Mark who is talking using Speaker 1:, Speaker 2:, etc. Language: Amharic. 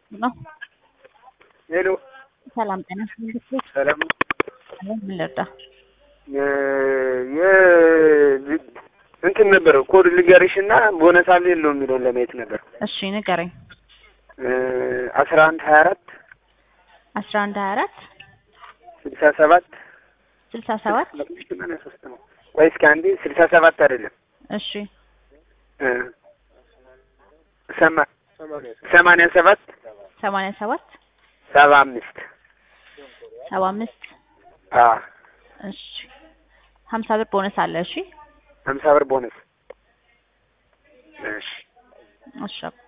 Speaker 1: ነው።
Speaker 2: ሄሎ
Speaker 1: ሰላም ጤና ይስጥልኝ።
Speaker 2: ሰላም
Speaker 1: ምን ልርዳ?
Speaker 2: የ እንትን ነበር ኮድ ልገርሽ እና ቦነስ አለ የለው የሚለውን ለማየት ነበር።
Speaker 1: እሺ ንገረኝ።
Speaker 2: አስራ አንድ ሀያ አራት
Speaker 1: አስራ አንድ ሀያ አራት
Speaker 2: ስልሳ ሰባት
Speaker 1: ስልሳ ሰባት
Speaker 2: ሰማንያ ሶስት ነው። ቆይ እስኪ አንዴ ስልሳ ሰባት አይደለም
Speaker 1: እሺ
Speaker 2: ሰማ ሰማንያ ሰባት
Speaker 1: ሰማንያ ሰባት
Speaker 2: ሰባ አምስት
Speaker 1: ሰባ አምስት
Speaker 2: አ
Speaker 1: እሺ ሀምሳ ብር ቦነስ አለ። እሺ
Speaker 2: ሀምሳ ብር ቦነስ እሺ
Speaker 1: እሺ